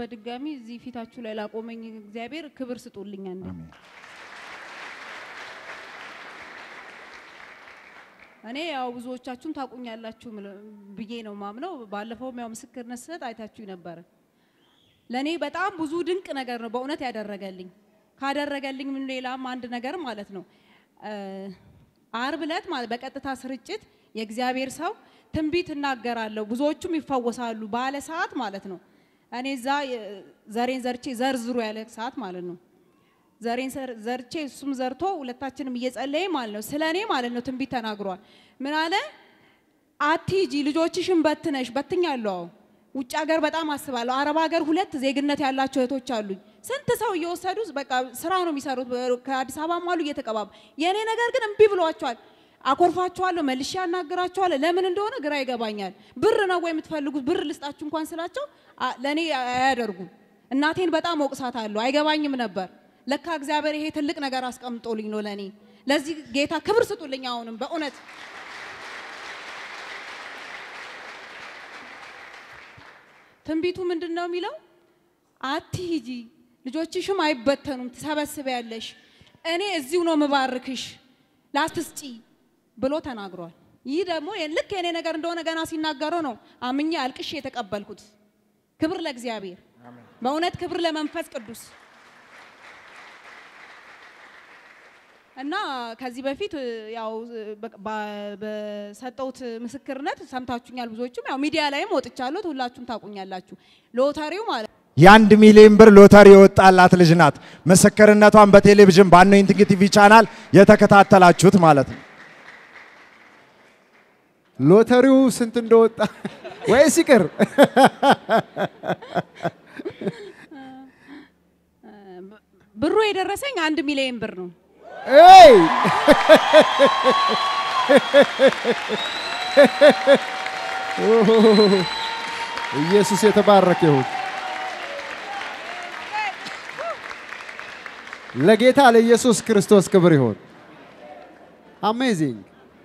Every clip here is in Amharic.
በድጋሚ እዚህ ፊታችሁ ላይ ላቆመኝ እግዚአብሔር ክብር ስጡልኝ። አንዴ አሜን። እኔ ያው ብዙዎቻችሁን ታቁኛላችሁ ምል- ብዬ ነው ማምነው። ባለፈውም ያው ምስክርነት ስሰጥ አይታችሁ ነበረ። ለእኔ በጣም ብዙ ድንቅ ነገር ነው በእውነት ያደረገልኝ። ካደረገልኝ ምን ሌላም አንድ ነገር ማለት ነው እ፣ አርብ ዕለት ማለት በቀጥታ ስርጭት የእግዚአብሔር ሰው ትንቢት እናገራለሁ ብዙዎቹም ይፈወሳሉ ባለ ሰዓት ማለት ነው። እኔ እዛ የ- ዘሬን ዘርቼ ዘርዝሩ ያለ ሰዓት ማለት ነው ዘሬን ሰር- ዘርቼ እሱም ዘርቶ ሁለታችንም እየጸለየ ማለት ነው ስለ እኔ ማለት ነው ትንቢት ተናግሯል። ምን አለ? አትሂጂ ልጆችሽን በትነሽ በትኛለሁ። አዎ ውጭ ሀገር በጣም አስባለሁ። አረብ ሀገር ሁለት ዜግነት ያላቸው እህቶች አሉኝ። ስንት ሰው እየወሰዱ በቃ ስራ ነው የሚሰሩት። ከአዲስ አበባም አሉ እየተቀባቡ። የእኔ ነገር ግን እምቢ ብሏቸዋል። አኮርፋቸዋለሁ፣ መልሼ ያናግራቸዋለሁ። ለምን እንደሆነ ግራ ይገባኛል። ብር ነው ወይ የምትፈልጉት? ብር ልስጣችሁ እንኳን ስላቸው አ- ለእኔ አያደርጉም። እናቴን በጣም ወቅሳታለሁ። አይገባኝም ነበር። ለካ እግዚአብሔር ይሄ ትልቅ ነገር አስቀምጦልኝ ነው ለእኔ። ለዚህ ጌታ ክብር ስጡልኝ። አሁንም በእውነት ትንቢቱ ምንድን ነው የሚለው? አትሂጂ፣ ልጆችሽም አይበተኑም፣ ትሰበስቢያለሽ። እኔ እዚሁ ነው ምባርክሽ፣ ላትስጪ ብሎ ተናግሯል። ይህ ደግሞ ልክ የኔ ነገር እንደሆነ ገና ሲናገረው ነው አምኜ አልቅሼ የተቀበልኩት። ክብር ለእግዚአብሔር፣ በእውነት ክብር ለመንፈስ ቅዱስ እና ከዚህ በፊት እ, ያው እ, በ- በ- በሰጠሁት ምስክርነት ሰምታችሁኛል። ብዙዎቹም ያው ሚዲያ ላይም ወጥቻለሁ። ሁላችሁም ታውቁኛላችሁ። ሎተሪው ማለት የአንድ ሚሊዮን ብር ሎተሪ የወጣላት ልጅ ናት። ምስክርነቷን በቴሌቪዥን በአኖይንቲንግ ቲቪ ቻናል የተከታተላችሁት ማለት ነው። ሎተሪው ስንት እንደወጣ ወይስ ይቅር? ብሩ የደረሰኝ አንድ ሚሊዮን ብር ነው። ኤይ ኢየሱስ የተባረከ ይሁን። ለጌታ ለኢየሱስ ክርስቶስ ክብር ይሁን። አሜዚንግ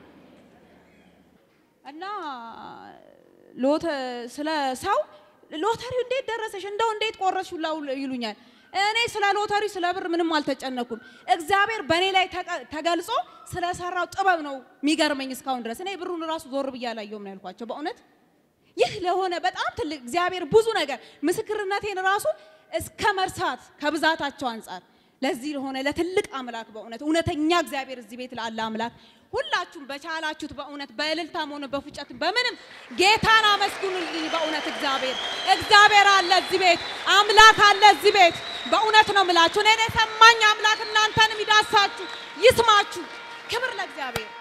እና ሎተ ስለ ሰው ሎተሪው እንዴት ደረሰሽ እንደው እንዴት ቆረስሽ ሁላ ይሉኛል። እኔ ስለ ሎተሪው ስለ ብር ምንም አልተጨነኩም። እግዚአብሔር በእኔ ላይ ተቀ- ተገልጾ ስለሰራው ጥበብ ነው የሚገርመኝ እስካሁን ድረስ። እኔ ብሩን ራሱ ዞር ብዬ አላየሁም ነው ያልኳቸው። በእውነት ይህ ለሆነ በጣም ትልቅ እግዚአብሔር ብዙ ነገር ምስክርነቴን ራሱ እስከ መርሳት ከብዛታቸው አንጻር ለዚህ ለሆነ ለትልቅ አምላክ በእውነት እውነተኛ እግዚአብሔር እዚህ ቤት ላለ አምላክ ሁላችሁም በቻላችሁት በእውነት በእልልታም ሆነ በፉጨት በምንም ጌታን አመስግኑልኝ። በእውነት እግዚአብሔር እግዚአብሔር አለ እዚህ ቤት አምላክ አለ እዚህ ቤት በእውነት ነው ምላችሁ። እኔን የሰማኝ አምላክ እናንተንም ይዳሳችሁ ይስማችሁ። ክብር ለእግዚአብሔር።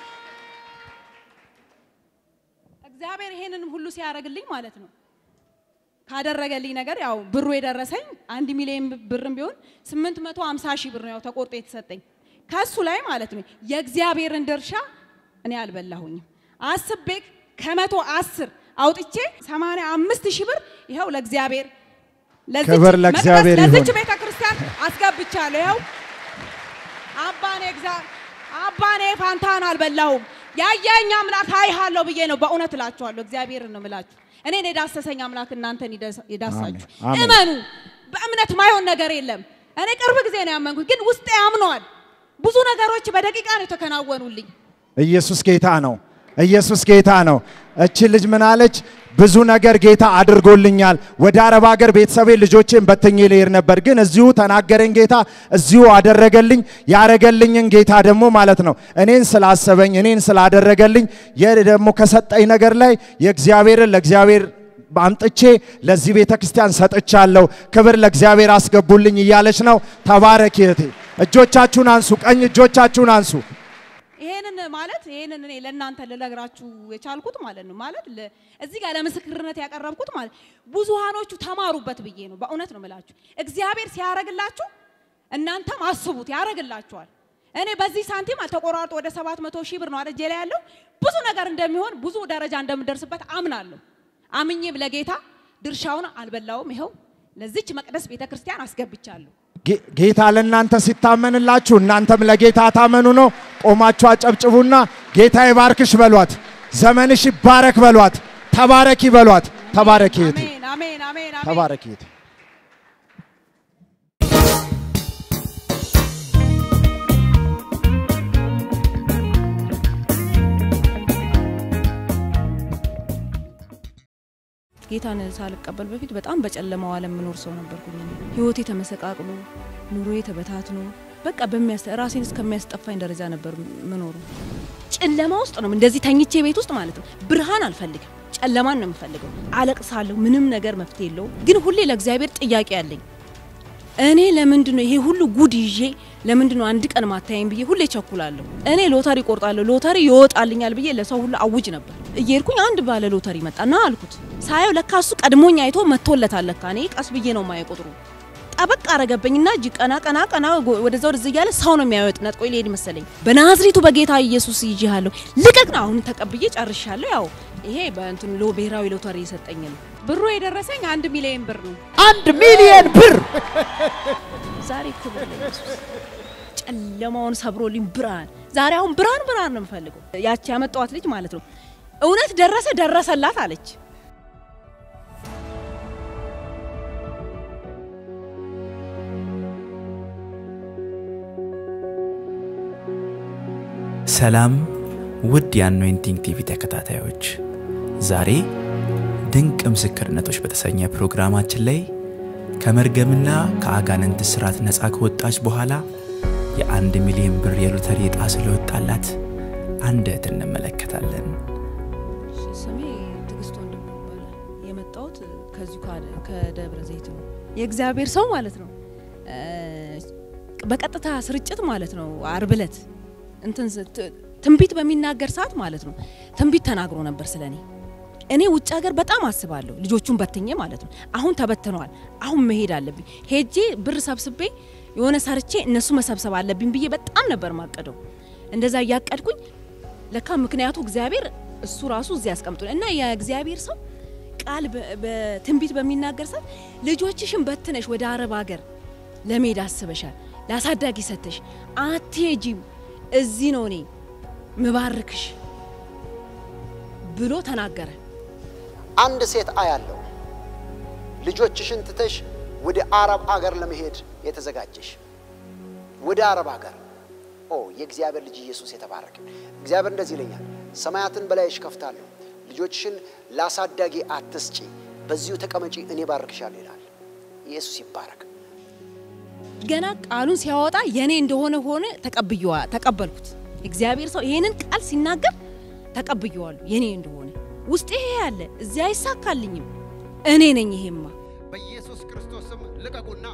እግዚአብሔር ይሄንንም ሁሉ ሲያደርግልኝ ማለት ነው ካደረገልኝ ነገር ያው ብሩ የደረሰኝ አንድ ሚሊዮን ብርም ቢሆን 850 ሺህ ብር ነው ያው ተቆርጦ የተሰጠኝ ከሱ ላይ ማለት ነው። የእግዚአብሔርን ድርሻ እኔ አልበላሁኝም። አስቤ ከመቶ አስር አውጥቼ 85 ሺህ ብር ይኸው ለእግዚአብሔር ለዚች ክብር ለእግዚአብሔር መቅደስ፣ ለዚች ይሁን። ቤተ ክርስቲያን አስገብቻለሁ። ይኸው አባኔ እግዚአ አባኔ ፋንታን አልበላሁም። ያየኝ አምላክ አይሃለሁ ብዬ ነው በእውነት እላችኋለሁ። እግዚአብሔርን ነው እምላችሁ። እኔን የዳሰሰኝ አምላክ እናንተን ይደሳ- ይዳሳችሁ። አሜን፣ አሜን። እመኑ። በእምነት ማይሆን ነገር የለም። እኔ ቅርብ ጊዜ ነው ያመንኩት፣ ግን ውስጤ ያምነዋል። ብዙ ነገሮች በደቂቃ ነው የተከናወኑልኝ። ኢየሱስ ጌታ ነው። ኢየሱስ ጌታ ነው። እቺ ልጅ ምን አለች? ብዙ ነገር ጌታ አድርጎልኛል። ወደ አረብ ሀገር ቤተሰቤ ልጆቼን በትኜ ልሄድ ነበር፣ ግን እዚሁ ተናገረኝ ጌታ፣ እዚሁ አደረገልኝ። ያረገልኝን ጌታ ደግሞ ማለት ነው እኔን ስላሰበኝ እኔን ስላደረገልኝ የ ደግሞ ከሰጠኝ ነገር ላይ የእግዚአብሔርን ለእግዚአብሔር አምጥቼ ለዚህ ቤተ ክርስቲያን ሰጥቻለሁ። ክብር ለእግዚአብሔር አስገቡልኝ እያለች ነው። ተባረክ እህቴ። እጆቻችሁን አንሱ፣ ቀኝ እጆቻችሁን አንሱ። ይሄንን ማለት ይሄንን እኔ ለእናንተ ልነግራችሁ የቻልኩት ማለት ነው ማለት ለ- እዚህ ጋር ለምስክርነት ያቀረብኩት ማለት ብዙሃኖቹ ተማሩበት ብዬ ነው። በእውነት ነው የምላችሁ። እግዚአብሔር ሲያረግላችሁ እናንተም አስቡት፣ ያረግላችኋል። እኔ በዚህ ሳንቲም ተቆራርጦ ወደ ሰባት መቶ ሺህ ብር ነው አደጄ ላይ ያለው ብዙ ነገር እንደሚሆን ብዙ ደረጃ እንደምደርስበት አምናለሁ። አምኜም ለጌታ ድርሻውን አልበላውም። ይኸው ለዚች መቅደስ ቤተ ክርስቲያን አስገብቻለሁ። ጌ- ጌታ ለእናንተ ሲታመንላችሁ እናንተም ለጌታ ታመኑ ነው። ቆማችሁ አጨብጭቡና ጌታ ይባርክሽ በሏት። ዘመንሽ ይባረክ በሏት። ተባረኪ በሏት። ተባረኪ እህቴ፣ አሜን አሜን አሜን አሜን። ተባረኪ እህቴ። ጌታን ሳልቀበል በፊት በጣም በጨለማው ዓለም የምኖር ሰው ነበርኩኝ። ህይወቴ ተመሰቃቅሎ ኑሮዬ ተበታትኖ በቃ በሚያስ ራሴን እስከሚያስጠፋኝ ደረጃ ነበር ምኖሩ። ጨለማ ውስጥ ነው እንደዚህ ተኝቼ ቤት ውስጥ ማለት ነው። ብርሃን አልፈልግም፣ ጨለማን ነው የምፈልገው። አለቅሳለሁ፣ ምንም ነገር መፍትሄ የለውም። ግን ሁሌ ለእግዚአብሔር ጥያቄ አለኝ። እኔ ለምንድን ነው ይሄ ሁሉ ጉድ ይዤ ለምንድን ነው አንድ ቀን ማታየኝ ብዬ ሁሌ ቸኩላለሁ። እኔ ሎተሪ ቆርጣለሁ፣ ሎተሪ ይወጣልኛል ብዬ ለሰው ሁሉ አውጅ ነበር። እየሄድኩኝ አንድ ባለ ሎተሪ መጣና አልኩት። ሳየው ለካ እሱ ቀድሞኝ አይቶ መጥቶለታል። ለካ እኔ ቀስ ብዬ ነው ማየ ቁጥሩ ጠበቅ አረገብኝና እጅ ቀና ቀና ቀና ወደዛ ወደዚህ እያለ ሰው ነው የሚያወጥ ነጥቆ ሊሄድ መሰለኝ። በናዝሬቱ በጌታ ኢየሱስ ይዤሃለሁ ልቀቅ ነው። አሁን ተቀብዬ ጨርሻለሁ። ያው ይሄ በእንትን ሎ ብሔራዊ ሎተሪ የሰጠኝ ነው። ብሩ የደረሰኝ አንድ ሚሊዮን ብር ነው። አንድ ሚሊየን ብር ዛሬ ክብር ለኢየሱስ። ጨለማውን ሰብሮልኝ ብርሃን ዛሬ አሁን ብርሃን ብርሃን ነው የምፈልገው። ያቺ ያመጣዋት ልጅ ማለት ነው እውነት ደረሰ ደረሰላት አለች። ሰላም ውድ የአኖይንቲንግ ቲቪ ተከታታዮች፣ ዛሬ ድንቅ ምስክርነቶች በተሰኘ ፕሮግራማችን ላይ ከመርገምና ከአጋንንት ስርዓት ነፃ ከወጣች በኋላ የአንድ ሚሊዮን ብር የሎተሪ ዕጣ ስለወጣላት አንድ እህት እንመለከታለን። ስሜ ትዕግስት ወንድሙ ይባላል። የመጣሁት ከዚሁ ከ- ከደብረ ዘይት ነው። የእግዚአብሔር ሰው ማለት ነው። እ፣ በቀጥታ ስርጭት ማለት ነው። አርብ ዕለት እንትን ስ- ት- ትንቢት በሚናገር ሰዓት ማለት ነው ትንቢት ተናግሮ ነበር ስለ እኔ። እኔ ውጭ ሀገር በጣም አስባለሁ ልጆቹን በትኜ ማለት ነው። አሁን ተበትነዋል። አሁን መሄድ አለብኝ። ሄጄ ብር ሰብስቤ የሆነ ሰርቼ እነሱ መሰብሰብ አለብኝ ብዬ በጣም ነበር ማቀደው። እንደዛ እያቀድኩኝ ለካ ምክንያቱ እግዚአብሔር እሱ ራሱ እዚህ ያስቀምጡ እና የእግዚአብሔር ሰው ቃል በ- በትንቢት በሚናገር ሰዓት ልጆችሽን በትነሽ ወደ አረብ ሀገር ለመሄድ አስበሻል፣ ለአሳዳጊ ሰተሽ አትሄጂም፣ እዚህ ነው እኔ ምባርክሽ ብሎ ተናገረ። አንድ ሴት አያለው ልጆችሽን ትተሽ ወደ አረብ አገር ለመሄድ የተዘጋጀሽ ወደ አረብ አገር ኦ የእግዚአብሔር ልጅ ኢየሱስ የተባረከ እግዚአብሔር እንደዚህ ይለኛል ሰማያትን በላይሽ ከፍታለሁ ልጆችሽን ላሳዳጊ አትስጪ በዚሁ ተቀመጪ እኔ ባርክሻለሁ ይላል ኢየሱስ ይባረክ ገና ቃሉን ሲያወጣ የኔ እንደሆነ ሆነ ተቀብየዋ ተቀበልኩት። እግዚአብሔር ሰው ይሄንን ቃል ሲናገር ተቀብየዋለሁ የኔ እንደሆነ ውስጤ ይሄ ያለ እዚያ አይሳካልኝም እኔ ነኝ ይሄማ በኢየሱስ ክርስቶስ ስም ልቀቁና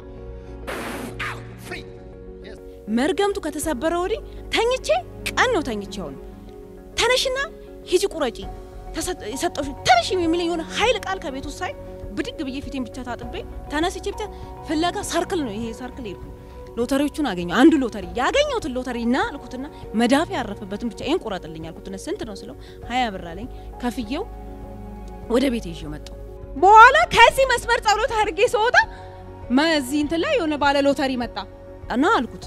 ፍሪ መርገምቱ ከተሰበረ ወዲህ ተኝቼ ቀን ነው ተኝቼ አሁን ተነሽና ሂጂ ቁረጪ ተሰጥ- የሰጠሁሽ ተነሽ የሚለኝ የሆነ ኃይል ቃል ከቤት ውስጥ ሳይ ብድግ ብዬ ፊቴን ብቻ ታጥቤ ተነስቼ ብቻ ፍለጋ ሰርክል ነው ይሄ ሰርክል ሄድኩ። ሎተሪዎቹን አገኘሁ። አንዱ ሎተሪ ያገኘሁትን ሎተሪ እና አልኩትና መዳፍ ያረፈበትን ብቻ ይህን ቁረጥልኝ አልኩትና ስንት ነው ስለው ሀያ ብር አለኝ። ከፍዬው ወደ ቤት ይዤው መጣሁ። በኋላ ከዚህ መስመር ጸሎት አድርጌ ስወጣ መዚህ እንትን ላይ የሆነ ባለ ሎተሪ መጣ እና አልኩት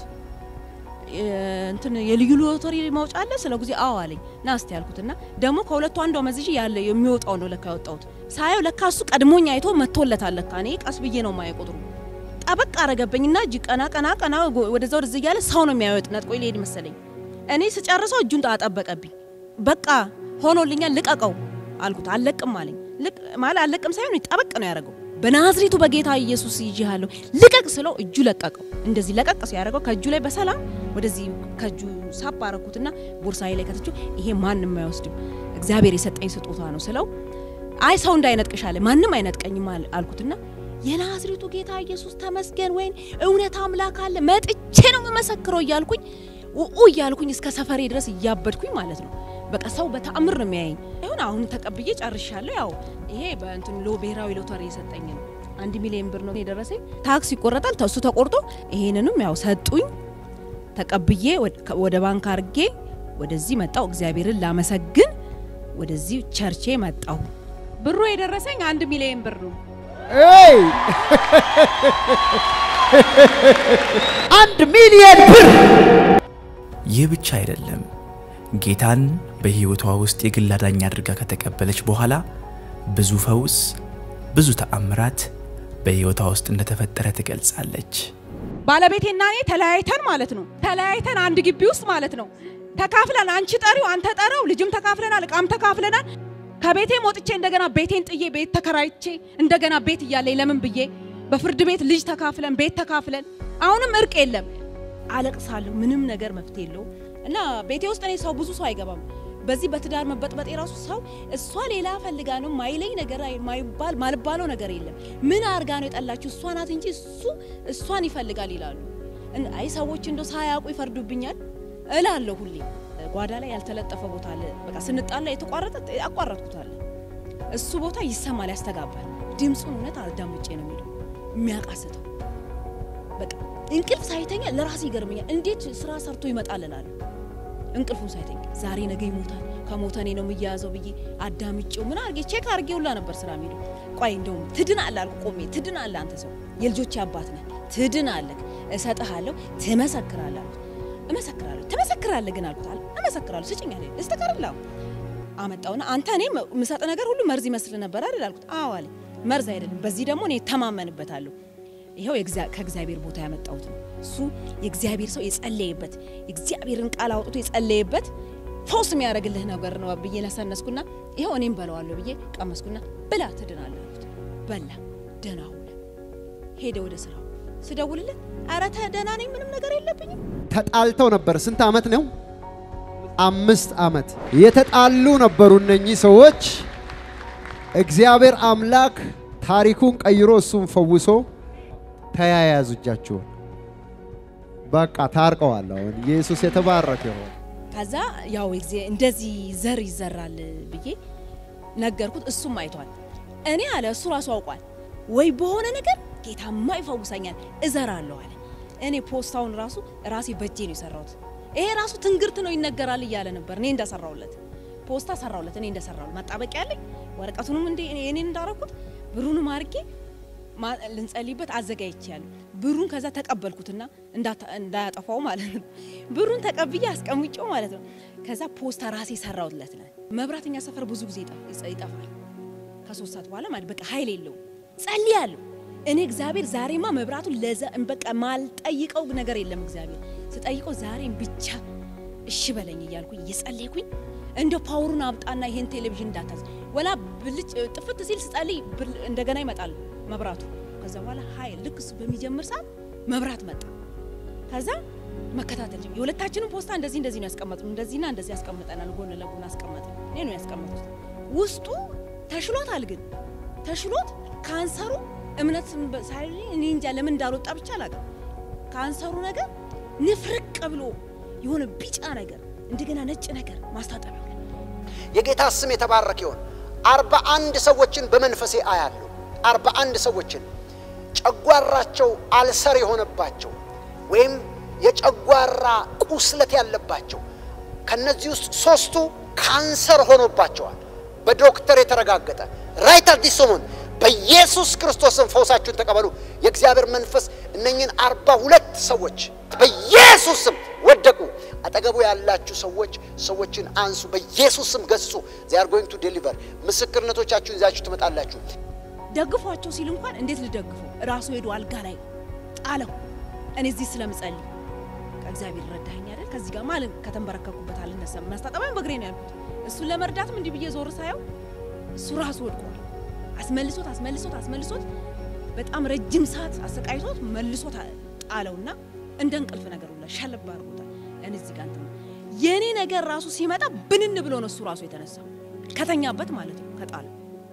እንትን የልዩ ሎተሪ ማውጫ አለ ስለ ጊዜ አዎ አለኝ ና እስቲ ያልኩትና ደግሞ ከሁለቱ አንዷ መዝዤ ያለ የሚወጣው ነው ለካ ያወጣሁት ሳየው ለካ እሱ ቀድሞኝ አይቶ መጥቶለታል ለካ እኔ ቀስ ብዬ ነው ማየ ቁጥሩ ጠበቅ አረገብኝና እጅ ቀና ቀና ቀና ጎ- ወደዛ ወደዚህ እያለ ሰው ነው የሚያወጥ ነጥቆ ሊሄድ መሰለኝ እኔ ስጨርሰው እጁን አጠበቀብኝ በቃ ሆኖልኛል ልቀቀው አልኩት አልለቅም አለኝ ልቅ ማለት አልለቅም ሳይሆን ጠበቅ ነው ያደረገው በናዝሬቱ በጌታ ኢየሱስ ይዤሃለሁ ልቀቅ ስለው እጁ ለቀቀው እንደዚህ ለቀቅ ሲያደርገው ከእጁ ላይ በሰላም ወደዚህ ከእጁ ሳብ አረኩትና ቦርሳዬ ላይ ከተችው ይሄ ማንም አይወስድም እግዚአብሔር የሰጠኝ ስጦታ ነው ስለው አይ ሰው እንዳይነጥቅሽ አለ ማንም አይነጥቀኝም አል- አልኩትና የናዝሬቱ ጌታ ኢየሱስ ተመስገን ወይን እውነት አምላክ አለ መጥቼ ነው የምመሰክረው እያልኩኝ ኡኡ እያልኩኝ እስከ ሰፈሬ ድረስ እያበድኩኝ ማለት ነው በቃ ሰው በተአምር ነው የሚያየኝ ይሁን አሁን ተቀብዬ ጨርሻለሁ ያው ይሄ በእንትን ሎ ብሔራዊ ሎተሪ የሰጠኝ ነው አንድ ሚሊዮን ብር ነው የደረሰኝ ታክስ ይቆረጣል ተሱ ተቆርጦ ይሄንንም ያው ሰጡኝ ተቀብዬ ወደ- ከ- ወደ ባንክ አርጌ ወደዚህ መጣው እግዚአብሔርን ላመሰግን ወደዚህ ቸርቼ መጣሁ ብሩ የደረሰኝ አንድ ሚሊዮን ብር ነው ኤይ! አንድ ሚሊየን ብር ይህ ብቻ አይደለም። ጌታን በሕይወቷ ውስጥ የግል አዳኝ አድርጋ ከተቀበለች በኋላ ብዙ ፈውስ፣ ብዙ ተአምራት በሕይወቷ ውስጥ እንደተፈጠረ ትገልጻለች። ባለቤቴና እኔ ተለያይተን ማለት ነው ተለያይተን አንድ ግቢ ውስጥ ማለት ነው ተካፍለን አንቺ ጠሪው አንተ ጠራው ልጅም ተካፍለናል እቃም ተካፍለናል ከቤቴም ወጥቼ እንደገና ቤቴን ጥዬ ቤት ተከራይቼ እንደገና ቤት እያለኝ ለምን ብዬ በፍርድ ቤት ልጅ ተካፍለን ቤት ተካፍለን አሁንም እርቅ የለም። አለቅሳለሁ። ምንም ነገር መፍትሄ የለውም እና ቤቴ ውስጥ እኔ ሰው ብዙ ሰው አይገባም። በዚህ በትዳር መበጥበጥ የራሱ ሰው እሷ ሌላ ፈልጋ ነው ማይለኝ ነገር አይ- ማይባል ማልባለው ነገር የለም። ምን አርጋ ነው የጠላችሁ? እሷ ናት እንጂ እሱ እሷን ይፈልጋል ይላሉ። እን- አይ ሰዎች እንደው ሳያውቁ ይፈርዱብኛል እላለሁ ሁሌ። ጓዳ ላይ ያልተለጠፈ ቦታ አለ። በቃ ስንጣላ የተቋረጠ አቋረጥኩታል። እሱ ቦታ ይሰማል፣ ያስተጋባል። ድምፁን እውነት አዳምጬ ነው የሚለው የሚያቃስተው በቃ እንቅልፍ ሳይተኛ ለራሴ ይገርመኛል። እንዴት ስራ ሰርቶ ይመጣል እላለሁ። እንቅልፉን ሳይተኛ ዛሬ ነገ ይሞታል፣ ከሞተ እኔ ነው የምያያዘው ብዬ አዳምጬው ምን አርጌ ቼክ አርጌ ሁላ ነበር ስራ የሚሄደው። ቆይ እንደውም ትድን አለ አልኩ ቆሜ፣ ትድን አለ አንተ ሰው የልጆቼ አባት ነህ፣ ትድን አለህ፣ እሰጥሃለሁ፣ ትመሰክራለህ አልኩት። እመሰክራለሁ፣ ትመሰክራለህ ግን አልኩት። አለ እመሰክራለሁ፣ ስጭኝ አለኝ። እስተቀርላው አመጣውና አንተ እኔ ምሰጥ ነገር ሁሉ መርዝ ይመስል ነበር አይደል አልኩት። አዎ አለ። መርዝ አይደለም፣ በዚህ ደግሞ እኔ ተማመንበታለሁ። ይኸው የእግዚአ- ከእግዚአብሔር ቦታ ያመጣሁት ነው። እሱ የእግዚአብሔር ሰው የጸለየበት የእግዚአብሔርን ቃል አውጥቶ የጸለየበት ፈውስ የሚያደርግልህ ነገር ነው ብዬ ነሰነስኩና ይኸው እኔም በለዋለሁ ብዬ ቀመስኩና ብላ ትድናለህ አልኩት። በላ ደህና ሆነ። ሄደ ወደ ስራው። ስደውልለት ኧረ ተ- ደህና ነኝ ምንም ነገር የለብኝም ተጣልተው ነበር። ስንት ዓመት ነው? አምስት ዓመት የተጣሉ ነበሩ እነኚህ ሰዎች። እግዚአብሔር አምላክ ታሪኩን ቀይሮ እሱን ፈውሶ ተያያዙ እጃቸውን። በቃ ታርቀዋል። አሁን ኢየሱስ የተባረከ ይሆን። ከዛ ያው የጊዜ- እንደዚህ ዘር ይዘራል ብዬ ነገርኩት። እሱም አይቷል። እኔ አለ እሱ ራሱ አውቋል ወይ በሆነ ነገር ጌታማ ይፈውሰኛል እዘራለሁ አለ። እኔ ፖስታውን ራሱ ራሴ በእጄ ነው የሰራሁት። ይሄ ራሱ ትንግርት ነው ይነገራል እያለ ነበር። እኔ እንደሰራሁለት ፖስታ ሰራሁለት። እኔ እንደሰራሁለት ማጣበቂያ ያለኝ ወረቀቱንም እንደ እኔ እኔን እንዳረኩት ብሩንም አድርጌ ማ- ልንጸልይበት አዘጋጅቻለሁ። ብሩን ከዛ ተቀበልኩትና እንዳታ- እንዳያጠፋው ማለት ነው። ብሩን ተቀብዬ አስቀምጬው ማለት ነው። ከዛ ፖስታ ራሴ ሰራሁለት። መብራተኛ ሰፈር ብዙ ጊዜ ይጠፍ- ይጸ- ይጠፋል ከሶስት ሰዓት በኋላ ማለት በቃ ኃይል የለውም። ጸልያለሁ እኔ እግዚአብሔር ዛሬማ መብራቱን ለዛ በቃ ማልጠይቀው ነገር የለም። እግዚአብሔር ስጠይቀው ዛሬም ብቻ እሺ በለኝ እያልኩኝ እየጸለይኩኝ እንደ ፓወሩን አምጣና ይሄን ቴሌቪዥን እንዳታዝ ወላ ብልጭ ጥፍት ሲል ስጸልይ ብል- እንደገና ይመጣል መብራቱ። ከዛ በኋላ ኃይል ልክ እሱ በሚጀምር ሰዓት መብራት መጣ። ከዛ መከታተል ጀመርኩ። የሁለታችንም ፖስታ እንደዚህ እንደዚህ ነው ያስቀመጥነው፣ እንደዚህና እንደዚህ ያስቀምጠናል፣ ጎን ለጎን አስቀመጥን። እኔ ነው ያስቀመጡት። ውስጡ ተሽሎታል፣ ግን ተሽሎት ካንሰሩ እምነት ሳይ እኔ እንጃ ለምን እንዳልወጣ ብቻ አላውቅም። ካንሰሩ ነገር ንፍርቅ ብሎ የሆነ ቢጫ ነገር እንደገና ነጭ ነገር ማስታጠቢያው ላይ የጌታ ስም የተባረከ ይሆን። አርባ አንድ ሰዎችን በመንፈሴ አያለሁ። አርባ አንድ ሰዎችን ጨጓራቸው አልሰር የሆነባቸው ወይም የጨጓራ ቁስለት ያለባቸው ከነዚህ ውስጥ ሶስቱ ካንሰር ሆኖባቸዋል። በዶክተር የተረጋገጠ ራይት አዲስ ሰሞን በኢየሱስ ክርስቶስን ፈውሳችሁን ተቀበሉ። የእግዚአብሔር መንፈስ እነኝን አርባ ሁለት ሰዎች በኢየሱስ ስም ወደቁ። አጠገቡ ያላችሁ ሰዎች ሰዎችን አንሱ፣ በኢየሱስ ስም ገስጹ። ዚይ አር ጎይንግ ቱ ዴሊቨር ምስክርነቶቻችሁን ይዛችሁ ትመጣላችሁ። ደግፏቸው ሲል እንኳን እንዴት ልደግፈው? ራሱ ሄዶ አልጋ ላይ ጣለው። እኔ እዚህ ስለምጸልይ ከእግዚአብሔር ረዳኸኝ አይደል? ከዚህ ጋር ማለት ከተንበረከኩበት አልነሳም። ማስታጠቢያም በእግሬ ነው ያልኩት። እሱን ለመርዳትም እንዲህ ብዬ ዞር ሳየው እሱ ራሱ ወድቋል። አስመልሶት አስመልሶት አስመልሶት በጣም ረጅም ሰዓት አሰቃይቶት መልሶት ጣለውና እንደ እንቅልፍ ነገር ሁላ ሸለብ አድርጎታል። እኔ እዚህ ጋር እንትን የእኔ ነገር ራሱ ሲመጣ ብንን ብሎ ነው እሱ ራሱ የተነሳው ከተኛበት ማለት ነው ከጣለው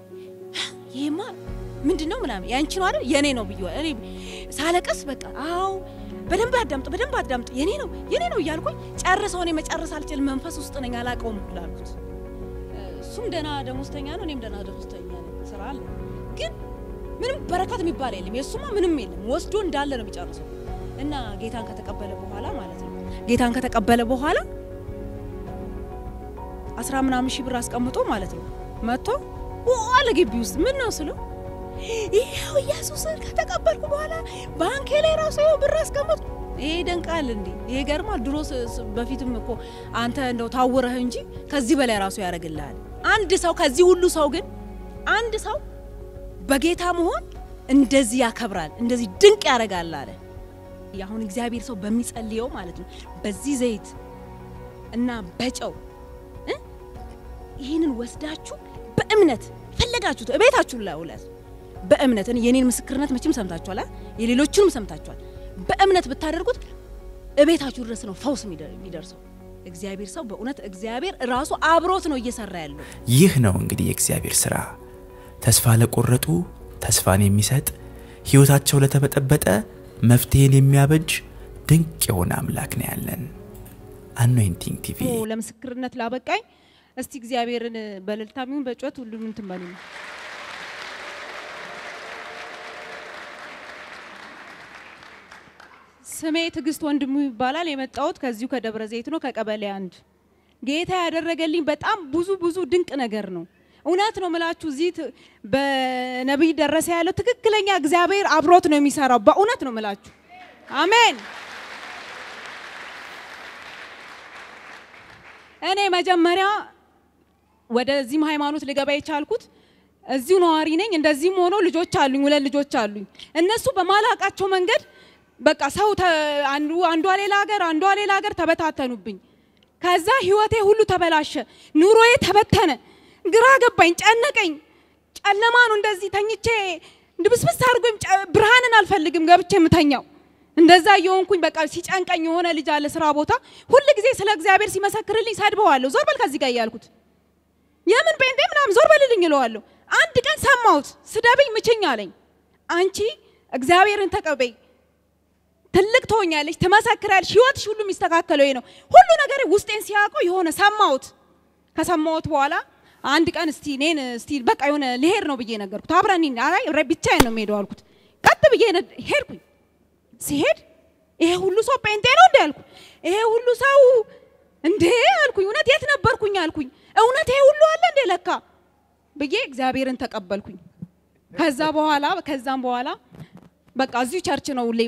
ይሄማ ምንድን ነው ምናምን ያንቺ ነው አይደል የኔ ነው ብዬ እኔ ሳለቀስ በቃ አዎ በደንብ አዳምጥ በደንብ አዳምጥ የኔ ነው የኔ ነው እያልኩኝ ጨርሰው እኔ መጨረስ አልችል መንፈስ ውስጥ ነኝ አላውቀውም ሁሉ አልኩት እሱም ደህና ደሞዝተኛ ነው እኔም ደህና ደሞዝተኛ ነኝ ስራ አለ ግን ምንም በረከት የሚባል የለም የእሱማ ምንም የለም ወስዶ እንዳለ ነው የሚጨርሰው እና ጌታን ከተቀበለ በኋላ ማለት ነው ጌታን ከተቀበለ በኋላ አስራ ምናምን ሺህ ብር አስቀምጦ ማለት ነው መጥቶ አለ ግቢ ውስጥ ምን ነው ስለው ይኸው ኢየሱስን ከተቀበልኩ በኋላ ባንኬ ላይ ራሱ ይኸው ብር አስቀመጥኩ። ይሄ ይደንቃል እንዴ! ይሄ ገርማል። ድሮ ስ- ስ- በፊትም እኮ አንተ እንደው ታውረህ እንጂ ከዚህ በላይ ራሱ ያደርግልሃል። አንድ ሰው ከዚህ ሁሉ ሰው ግን አንድ ሰው በጌታ መሆን እንደዚህ ያከብራል፣ እንደዚህ ድንቅ ያደርጋል አለ። አሁን እግዚአብሔር ሰው በሚጸልየው ማለት ነው በዚህ ዘይት እና በጨው እ ይህንን ወስዳችሁ በእምነት ፈለጋችሁት እቤታችሁ ላይ ውለት በእምነት እኔ የኔን ምስክርነት መቼም ሰምታችኋል፣ አ? የሌሎቹንም ሰምታችኋል። በእምነት ብታደርጉት እቤታችሁ ድረስ ነው ፈውስ የሚደ- የሚደርሰው። እግዚአብሔር ሰው በእውነት እግዚአብሔር ራሱ አብሮት ነው እየሰራ ያለው። ይህ ነው እንግዲህ የእግዚአብሔር ሥራ። ተስፋ ለቆረጡ ተስፋን የሚሰጥ ሕይወታቸው ለተበጠበጠ መፍትሄን የሚያበጅ ድንቅ የሆነ አምላክ ነው ያለን። አኖይንቲንግ ቲቪ ለምስክርነት ላበቃኝ እስቲ እግዚአብሔርን በእልልታም ይሁን በጩኸት ሁሉም እንትን በሉ። ስሜ ትዕግስት ወንድሙ ይባላል። የመጣሁት ከዚሁ ከደብረ ዘይት ነው፣ ከቀበሌ አንድ። ጌታ ያደረገልኝ በጣም ብዙ ብዙ ድንቅ ነገር ነው። እውነት ነው ምላችሁ እዚህ ት- በነቢይ ደረሰ ያለው ትክክለኛ እግዚአብሔር አብሮት ነው የሚሰራው። በእውነት ነው ምላችሁ። አሜን። እኔ መጀመሪያ ወደዚህም ሃይማኖት ልገባ የቻልኩት እዚሁ ነዋሪ ነኝ። እንደዚህም ሆኖ ልጆች አሉኝ፣ ሁለት ልጆች አሉኝ። እነሱ በማላቃቸው መንገድ በቃ ሰው ተ- አንዱ አንዷ ሌላ ሀገር አንዷ ሌላ ሀገር ተበታተኑብኝ። ከዛ ህይወቴ ሁሉ ተበላሸ፣ ኑሮዬ ተበተነ፣ ግራ ገባኝ፣ ጨነቀኝ። ጨለማ ነው እንደዚህ ተኝቼ ድብስብስ አድርጎኝ ጨ- ብርሃንን አልፈልግም ገብቼ የምተኛው እንደዛ እየሆንኩኝ በቃ ሲጨንቀኝ የሆነ ልጅ አለ ስራ ቦታ ሁል ጊዜ ስለ እግዚአብሔር ሲመሰክርልኝ ሰድበዋለሁ። ዞር በል ከዚህ ጋር እያልኩት የምን ጴንጤ ምናምን ዞር በልልኝ እለዋለሁ። አንድ ቀን ሰማሁት፣ ስደብኝ ምችኝ አለኝ። አንቺ እግዚአብሔርን ተቀበይ፣ ትልቅ ትሆኛለሽ፣ ትመሰክሪያለሽ፣ ህይወትሽ ሁሉ የሚስተካከለው ይሄ ነው። ሁሉ ነገር ውስጤን ሲያውቀው የሆነ ሰማሁት። ከሰማሁት በኋላ አንድ ቀን እስቲ እኔን እስቲ በቃ የሆነ ልሄድ ነው ብዬ ነገርኩት። አብረን እንሂድ። አይ ረ- ብቻዬን ነው የምሄደው አልኩት። ቀጥ ብዬ ነድ- ሄድኩኝ። ሲሄድ ይሄ ሁሉ ሰው ጴንጤ ነው እንዴ አልኩ። ይሄ ሁሉ ሰው እንዴ አልኩኝ። እውነት የት ነበርኩኝ አልኩኝ። እውነት ይሄ ሁሉ አለ እንዴ ለካ ብዬ እግዚአብሔርን ተቀበልኩኝ። ከዛ በኋላ ከዛም በኋላ በቃ እዚሁ ቸርች ነው ሁሌ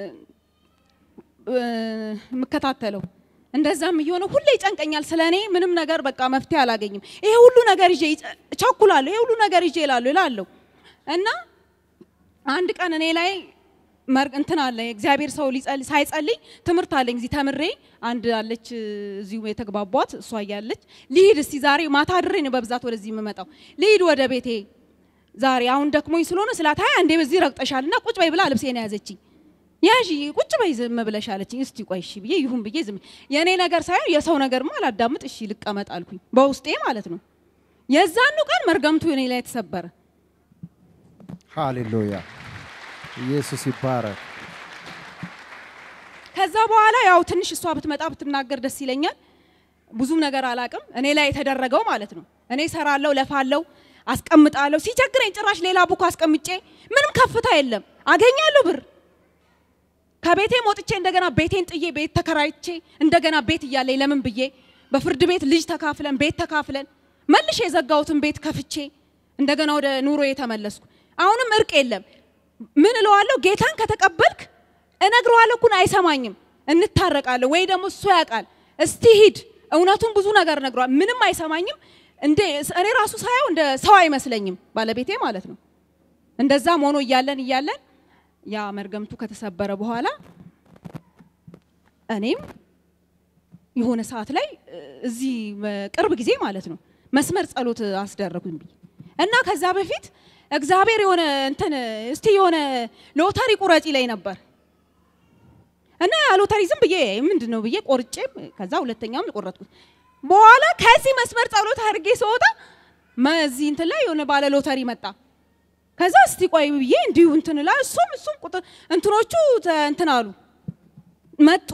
የምከታተለው። እንደዛም እየሆነ ሁሌ ይጨንቀኛል። ስለ እኔ ምንም ነገር በቃ መፍትሄ አላገኝም። ይሄ ሁሉ ነገር ይዤ ይጨ- እቸኩላለሁ። ይሄ ሁሉ ነገር ይዤ እላለሁ እላለሁ እና አንድ ቀን እኔ ላይ መር- እንትን አለ እግዚአብሔር ሰው ሊጸልይ ሳይጸልይ ትምህርት አለኝ እዚህ ተምሬ አንድ አለች እዚሁ የተግባቧት እሷ እያለች ልሂድ እስቲ ዛሬ ማታ አድሬ ነው በብዛት ወደዚህ የምመጣው ልሂድ ወደ ቤቴ ዛሬ አሁን ደክሞኝ ስለሆነ ስላት አይ አንዴ በዚህ ረግጠሻል እና ቁጭ በይ ብላ ልብሴን ያዘችኝ ያዢ ቁጭ በይ ዝም ብለሽ አለችኝ እስቲ ቆይ እሺ ብዬ ይሁን ብዬ ዝም የእኔ ነገር ሳይሆን የሰው ነገርማ አላዳምጥ እሺ ልቀመጥ አልኩኝ በውስጤ ማለት ነው የዛኑ ቀን መርገምቱ እኔ ላይ ተሰበረ ሃሌሉያ ኢየሱስ ይባረክ። ከዛ በኋላ ያው ትንሽ እሷ ብትመጣ ብትናገር ደስ ይለኛል። ብዙም ነገር አላቅም እኔ ላይ የተደረገው ማለት ነው። እኔ ሰራለሁ፣ ለፋለሁ፣ አስቀምጣለሁ። ሲቸግረኝ ጭራሽ ሌላ ቡክ አስቀምጬ ምንም ከፍታ የለም አገኛለሁ ብር ከቤቴ ወጥቼ እንደገና ቤቴን ጥዬ ቤት ተከራይቼ እንደገና ቤት እያለኝ ለምን ብዬ በፍርድ ቤት ልጅ ተካፍለን ቤት ተካፍለን መልሼ የዘጋሁትን ቤት ከፍቼ እንደገና ወደ ኑሮ የተመለስኩ። አሁንም እርቅ የለም። ምን እለዋለሁ? ጌታን ከተቀበልክ እነግረዋለሁ እኮ አይሰማኝም። እንታረቃለን ወይ ደግሞ እሱ ያውቃል። እስቲ ሂድ። እውነቱን ብዙ ነገር ነግሯል። ምንም አይሰማኝም። እንደ እኔ ራሱ ሳየው እንደ ሰው አይመስለኝም፣ ባለቤቴ ማለት ነው። እንደዛም ሆኖ እያለን እያለን ያ መርገምቱ ከተሰበረ በኋላ እኔም የሆነ ሰዓት ላይ እ፣ እዚህ ቅርብ ጊዜ ማለት ነው መስመር ጸሎት አስደረጉኝ ብዬ እና ከዛ በፊት እግዚአብሔር የሆነ እንትን እስቲ የሆነ ሎተሪ ቁረጪ ላይ ነበር እና ያ ሎተሪ ዝም ብዬ ምንድን ነው ብዬ ቆርጬ ከዛ ሁለተኛውም ቆረጥኩት። በኋላ ከዚህ መስመር ጸሎት አድርጌ ስወጣ መዚህ እንትን ላይ የሆነ ባለ ሎተሪ መጣ። ከዛ እስቲ ቆይ ብዬ እንዲሁ እንትን ላ እሱም እሱም ቁጥር እንትኖቹ ተ- እንትን አሉ መጡ።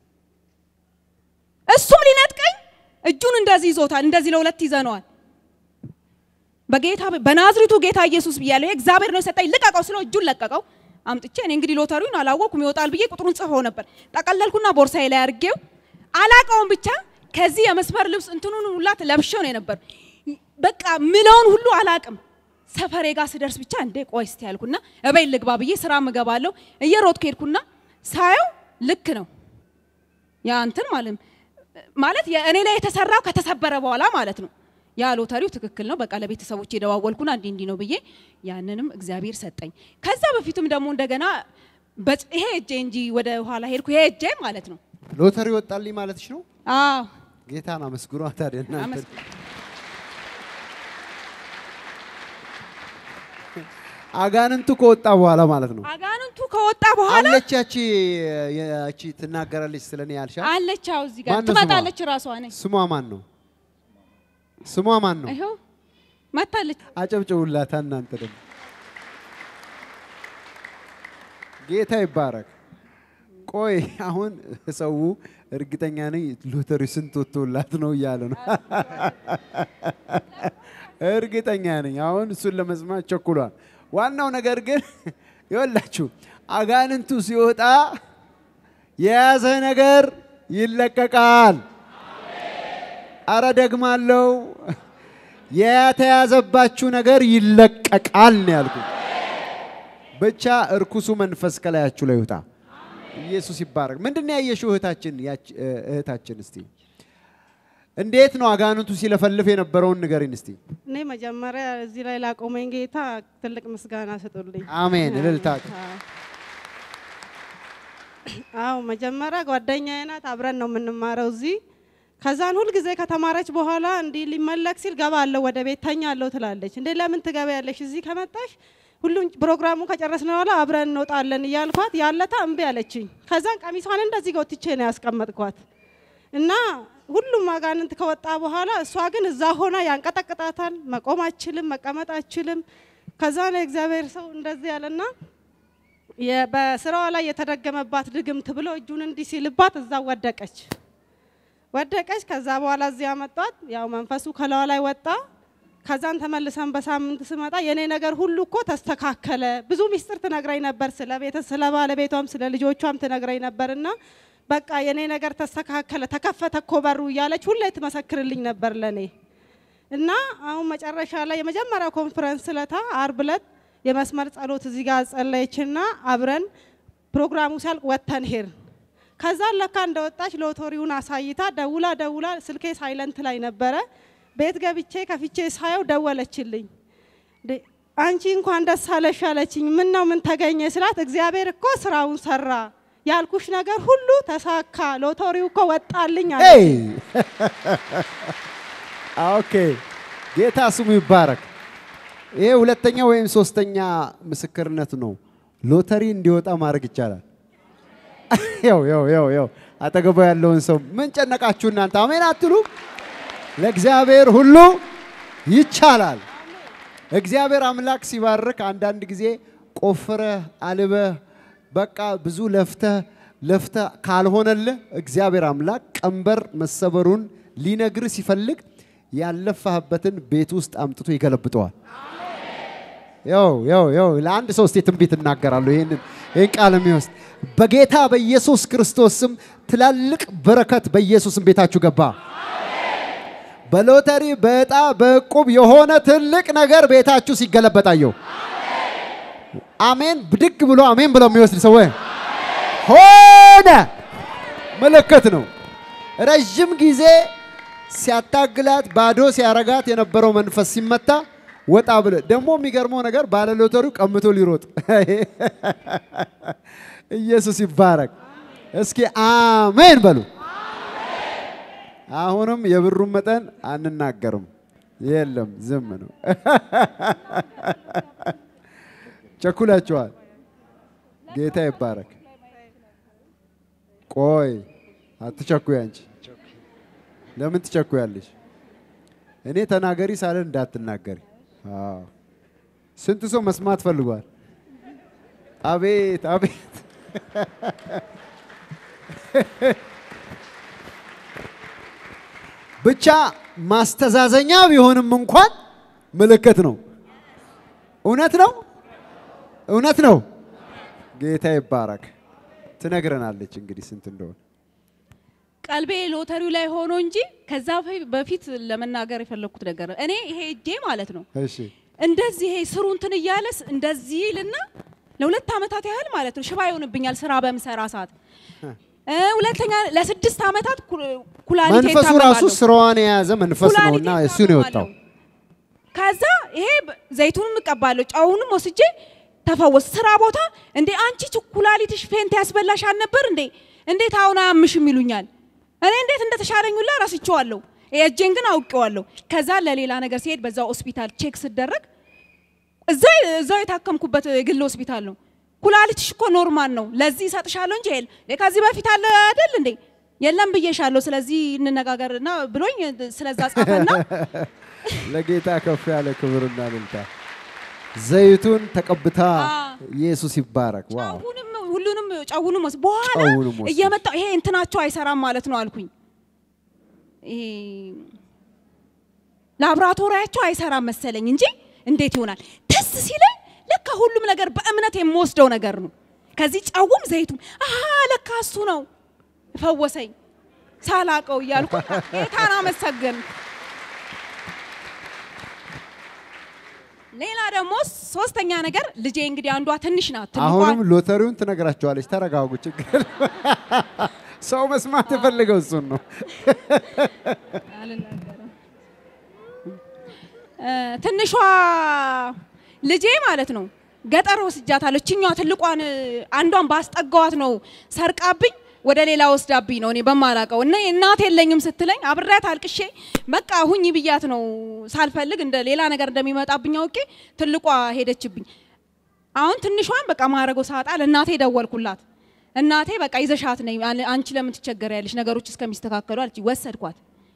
እሱም ሊነጥቀኝ እጁን እንደዚህ ይዞታል። እንደዚህ ለሁለት ይዘነዋል። በጌታ በናዝሪቱ ጌታ ኢየሱስ ብያለሁ። እግዚአብሔር ነው የሰጠኝ። ልቀቀው ስለው እጁን ለቀቀው። አምጥቼ እኔ እንግዲህ ሎተሪውን አላወኩም ይወጣል ብዬ ቁጥሩን ጽፈው ነበር። ጠቀለልኩና ቦርሳዬ ላይ አድርጌው አላቀውም ብቻ ከዚህ የመስመር ልብስ እንትኑን ሁላ ለብሼው ነው የነበር። በቃ ምለውን ሁሉ አላቅም። ሰፈሬ ጋር ስደርስ ብቻ እንዴ ቆይ እስቲ ያልኩና እቤት ልግባ ብዬ ስራ ምገባለሁ። እየሮጥኩ ሄድኩና ሳየው ልክ ነው ያ እንትን ማለት ማለት እኔ ላይ የተሰራው ከተሰበረ በኋላ ማለት ነው። ያ ሎተሪው ትክክል ነው። በቃ ለቤተሰቦች የደዋወልኩና እንዲህ እንዲህ ነው ብዬ ያንንም እግዚአብሔር ሰጠኝ። ከዛ በፊትም ደግሞ እንደገና በጽ- ይሄ እጄ እንጂ ወደ ኋላ ሄድኩ። ይሄ እጄ ማለት ነው። ሎተሪ ወጣልኝ ማለትሽ ነው? 啊 አዎ ጌታን አመስግኗ ታዲያ እናንተ። አመስ- አጋንንቱ ከወጣ በኋላ ማለት ነው። አጋንንቱ ከወጣ በኋላ አለች ያቺ ያቺ ትናገራለች ስለኔ ያልሻ አለች። አዎ እዚህ ጋር ማነው ስሟ? ትመጣለች። ራሷ ነች። ስሟ ማን ነው? ስሟ ማን ነው? ይኸው መታለች። አጨብጭቡላታ እናንተ ደግሞ ጌታ ይባረክ። ቆይ አሁን ሰው እርግጠኛ ነኝ ሎተሪ ስንት ወጥቶላት ነው እያለ ነው። እርግጠኛ ነኝ አሁን እሱን ለመስማት ቸኩሏል። ዋናው ነገር ግን ይወላችሁ አጋንንቱ ሲወጣ የያዘ ነገር ይለቀቃል። አረ ደግማለው፣ የተያዘባችሁ ነገር ይለቀቃል ነው ያልኩት። ብቻ እርኩሱ መንፈስ ከላያችሁ ላይ ይውጣ። ኢየሱስ ይባረክ። ምንድን ነው ያየሽው እህታችን? ያች- እህታችን እስቲ እንዴት ነው አጋንንቱ ሲለፈልፍ የነበረውን ንገሪን እስቲ። እኔ መጀመሪያ እዚህ ላይ ላቆመኝ ጌታ ትልቅ ምስጋና ስጡልኝ። አሜን። እልልታ አዎ መጀመሪያ ጓደኛዬ ናት፣ አብረን ነው የምንማረው እዚህ። ከዛን ሁልጊዜ ከተማረች በኋላ እንዲህ ሊመለክ ሲል ገባለሁ ወደ ቤት ተኛለሁ ትላለች። እንዴ ለምን ትገቢያለሽ? እዚህ ከመጣሽ ሁሉም ፕሮግራሙን ከጨረስን በኋላ አብረን እንወጣለን እያልኳት ያለታ እምቢ አለችኝ። ከዛን ቀሚሷን እንደዚህ ጎትቼ ነው ያስቀመጥኳት እና ሁሉም አጋንንት ከወጣ በኋላ እሷ ግን እዛ ሆና ያንቀጠቅጣታል። መቆም አችልም፣ መቀመጥ አችልም። ከዛ ነው የእግዚአብሔር ሰው እንደዚህ ያለና የ- በስራዋ ላይ የተደገመባት ድግምት ብሎ እጁን እንዲህ ሲልባት እዛ ወደቀች ወደቀች። ከዛ በኋላ እዚህ ያመጧት፣ ያው መንፈሱ ከላዋ ላይ ወጣ። ከዛን ተመልሰን በሳምንት ስመጣ የኔ ነገር ሁሉ እኮ ተስተካከለ። ብዙ ሚስጥር ትነግረኝ ነበር፣ ስለ ቤተ ስለ ባለቤቷም ስለ ልጆቿም ትነግረኝ ነበርና በቃ የኔ ነገር ተስተካከለ፣ ተከፈተ እኮ በሩ እያለች ሁሌ ትመሰክርልኝ ነበር ለኔ እና አሁን መጨረሻ ላይ የመጀመሪያው ኮንፈረንስ ለታ አርብ ዕለት የመስመር ጸሎት እዚህ ጋር ጸለየችና አብረን ፕሮግራሙ ሲያልቅ ወጥተን ሄድን። ከዛ ለካ እንደወጣች ሎተሪውን አሳይታ ደውላ ደውላ ስልኬ ሳይለንት ላይ ነበረ። ቤት ገብቼ ከፍቼ ሳየው ደወለችልኝ። እንዴ፣ አንቺ እንኳን ደስ አለሽ አለችኝ። ምን ነው ምን ተገኘ ስላት እግዚአብሔር እኮ ስራውን ሰራ፣ ያልኩሽ ነገር ሁሉ ተሳካ፣ ሎተሪው እኮ ወጣልኝ አለች። ኤይ! ኦኬ ጌታ ስሙ ይባረክ። ይሄ ሁለተኛ ወይም ሶስተኛ ምስክርነት ነው። ሎተሪ እንዲወጣ ማድረግ ይቻላል። ያው ያው ያው ያው አጠገቡ ያለውን ሰው ምን ጨነቃችሁ እናንተ አሜን አትሉ? ለእግዚአብሔር ሁሉ ይቻላል። እግዚአብሔር አምላክ ሲባርክ አንዳንድ ጊዜ ቆፍረህ አልበህ በቃ ብዙ ለፍተህ ለፍተህ ካልሆነልህ እግዚአብሔር አምላክ ቀንበር መሰበሩን ሊነግርህ ሲፈልግ ያለፋህበትን ቤት ውስጥ አምጥቶ ይገለብጠዋል። ያው ያው ያው ለአንድ ሰው እስቲ ትንቢት እናገራለሁ። ይህንን ይህን ቃል የሚወስድ በጌታ በኢየሱስ ክርስቶስ ስም ትላልቅ በረከት በኢየሱስም ቤታችሁ ገባ። በሎተሪ በዕጣ በዕቁብ የሆነ ትልቅ ነገር ቤታችሁ ሲገለበጣየው አሜን ብድግ ብሎ አሜን ብሎ የሚወስድ ሰው ሆነ። ምልክት ነው። ረዥም ጊዜ ሲያታግላት ባዶ ሲያረጋት የነበረው መንፈስ ሲመታ ወጣ ብለ ደግሞ የሚገርመው ነገር ባለ ሎተሪው ቀምቶ ሊሮጥ ኢየሱስ ይባረክ። እስኪ አሜን በሉ። አሁንም የብሩን መጠን አንናገርም። የለም ዝም ነው። ቸኩላችኋል። ጌታ ይባረክ። ቆይ አትቸኩይ። አንቺ ለምን ትቸኩያለሽ? እኔ ተናገሪ ሳለን እንዳትናገሪ። አዎ። ስንት ሰው መስማት ፈልጓል? አቤት አቤት። ብቻ ማስተዛዘኛ ቢሆንም እንኳን ምልክት ነው። እውነት ነው፣ እውነት ነው። ጌታ ይባረክ። ትነግረናለች እንግዲህ ስንት እንደሆነ። ቀልቤ ሎተሪው ላይ ሆኖ እንጂ ከዛ በፊ- በፊት ለመናገር የፈለግኩት ነገር እኔ ይሄ እጄ ማለት ነው እሺ እንደዚህ ይሄ ስሩ እንትን እያለስ እንደዚህ ይልና ለሁለት ዓመታት ያህል ማለት ነው ሽባ ይሆንብኛል ስራ በምሰራ ሰዓት። እ ሁለተኛ ለስድስት ዓመታት ኩ- ኩላሊቴ መንፈሱ ራሱ እታመማለሁ። ስራዋን የያዘ መንፈስ ነው ኩላሊቴ እና እሱ ነው የወጣው። እታመማለሁ። ከዛ ይሄ በ- ዘይቱንም እቀባለሁ ጨውንም ወስጄ ተፈወስ። ስራ ቦታ እንዴ አንቺ ች- ኩላሊትሽ ፌንት ያስበላሽ አልነበር እንዴ? እንዴት አሁን አያምሽም ይሉኛል። እኔ እንዴት እንደተሻለኝ ሁላ ረስቼዋለሁ። የእጄን ግን አውቄዋለሁ። ከዛ ለሌላ ነገር ሲሄድ በዛ ሆስፒታል ቼክ ስደረግ እዛው እዛው የታከምኩበት የግል ሆስፒታል ነው። ኩላሊትሽ እኮ ኖርማል ነው፣ ለዚህ እሰጥሻለሁ እንጂ የለ ከዚህ በፊት አለ አይደል እንዴ? የለም ብዬሻለሁ፣ ስለዚህ እንነጋገርና ብሎኝ ስለዛ ጻፈና ለጌታ ከፍ ያለ ክብርና እልልታ። ዘይቱን ተቀብታ አዎ። ኢየሱስ ይባረክ። ዋው ጫውንም ሁሉንም ጫውንም ወስ በኋላ ጫውንም ወሰደች። እየመጣ ይሄ እንትናቸው አይሰራም ማለት ነው አልኩኝ። ይሄ ላብራቶሪያቸው አይሰራም መሰለኝ እንጂ እንዴት ይሆናል? ደስ ሲለኝ ለካ ሁሉም ነገር በእምነት የምወስደው ነገር ነው። ከዚህ ጫውም ዘይቱም አሀ ለካ እሱ ነው ፈወሰኝ ሳላቀው እያልኩ ጌታን አመሰገን። ሌላ ደግሞ ሶስተኛ ነገር ልጄ እንግዲህ አንዷ ትንሽ ናት። ትልቋ አሁንም ሎተሪውን ትነግራቸዋለች። ተረጋጉ፣ ችግር የለም። ሰው መስማት የፈለገው እሱን ነው። አልናገርም። እ፣ ትንሿ ልጄ ማለት ነው ገጠር ወስጃታለሁ። እችኛዋ ትልቋን እ፣ አንዷን ባስጠጋዋት ነው ሰርቃብኝ ወደ ሌላ ወስዳብኝ ነው እኔ በማላቀው እና እናት የለኝም ስትለኝ አብሬያት አልቅሼ በቃ ሁኝ ብያት ነው ሳልፈልግ እንደ ሌላ ነገር እንደሚመጣብኝ አውቄ ትልቋ ሄደችብኝ። አሁን ትንሿን በቃ ማረገው ሳጣ ለእናቴ ደወልኩላት። እናቴ በቃ ይዘሻት ነኝ አለ- አንቺ ለምን ትቸገሪያለሽ ነገሮች እስከሚስተካከሉ አለች። ወሰድኳት።